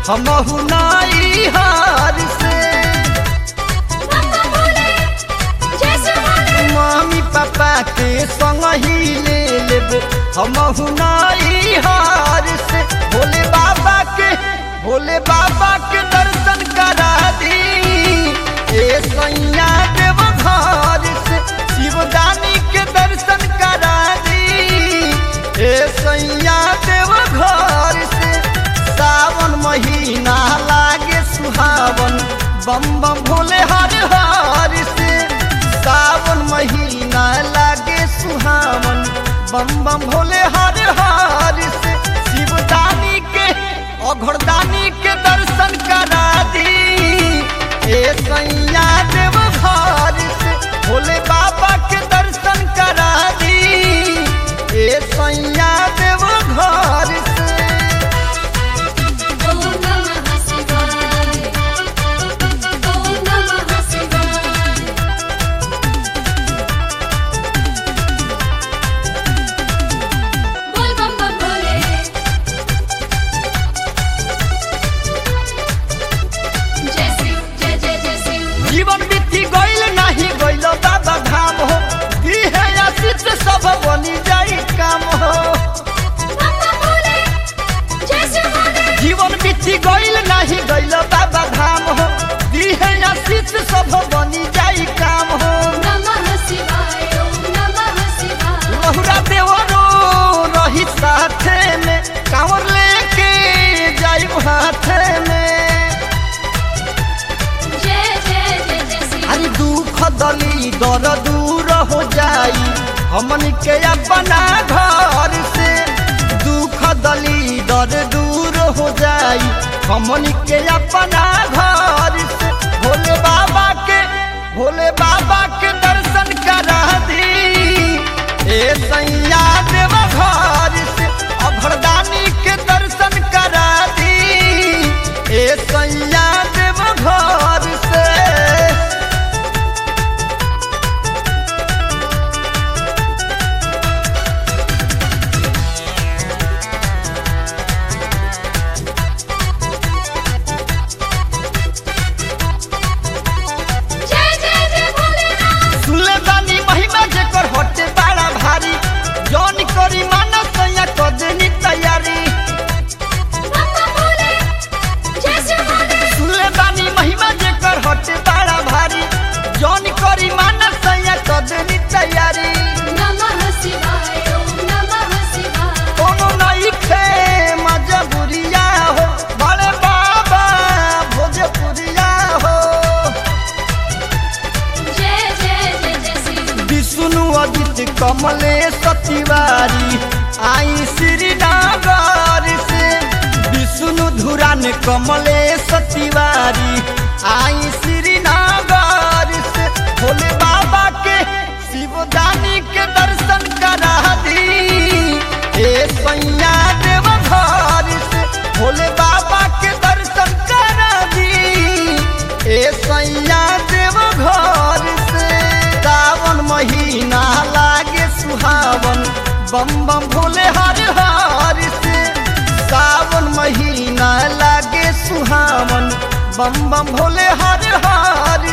हमहु नाई हार से बाबा बोले जैसे बोले मामी पापा के संग ही ले लेब हमहु नाई हार से भोले बाबा के भोले बाबा के दर्शन करा दी ए सैया देव घर से शिवदानी के दर्शन करा दी ए सैया देव घर से सावन महीना लागे सुहावन बम बम भोले हर हर से सावन महीना लागे सुहावन बम बम भोले हर हर से शिवदानी के अघरदानी के दर्शन करा दी ए सैया देव घर से भोले बाबा के दर्शन करा दी ए सैया देव घर से ओम नमः शिवाय ओम नमः शिवाय बोल बम बम बोले जय शिव जय जय जय शिव जीवन बीती गईल नाही गईल बाबा धाम हो दिहे आशीष सब बनी जाई काम हो बाबा बोले जैसे बोले जीवन बीती गईल नाही गईल बाबा धाम हो दिहे आशीष सब बनी जाई काम हो नमः शिवाय ओम नमः शिवाय लहुरा देवरो रही साथे में कांवर लेके जाई हाथे में जय जय जय जय शिव अरे दुख दली दर दूर हो जाई हमन के अपना घर से दुख दली दर दूर हो जाई हमन के अपना घर से भोले बाबा के भोले बाबा के दर्शन करा दी ए सैया देव घर से अभरदानी के दर्शन करा दी ए सैया देव घर से जय जय जय भोलेनाथ सुनले बानी महिमा जेकर होटे बड़ा भारी जौन करी मानस या कदनी तैयारी बाबा बोले जैसे बोले सुनले बानी महिमा जेकर होटे बड़ा भारी जौन करी मानस या कदनी तैयारी नमः शिवाय ओम नमः शिवाय कोनो नहीं खे मजबूरिया हो बड़े बाबा भोजपुरिया हो जय जय जय जय शिव विष्णु अजित कमलेश तिवारी आई श्रीनगर से विष्णु धुरान कमलेश तिवारी आई श्रीनगर से भोले बाबा के शिवदानी के दर्शन करा दी ए सैया देव घर से भोले बाबा के दर्शन करा दी ए सैया देव घर से सावन महीना लागे सुहावन बम बम भोले हर हर से सावन महीना लागे सुहावन बम बम भोले हर हर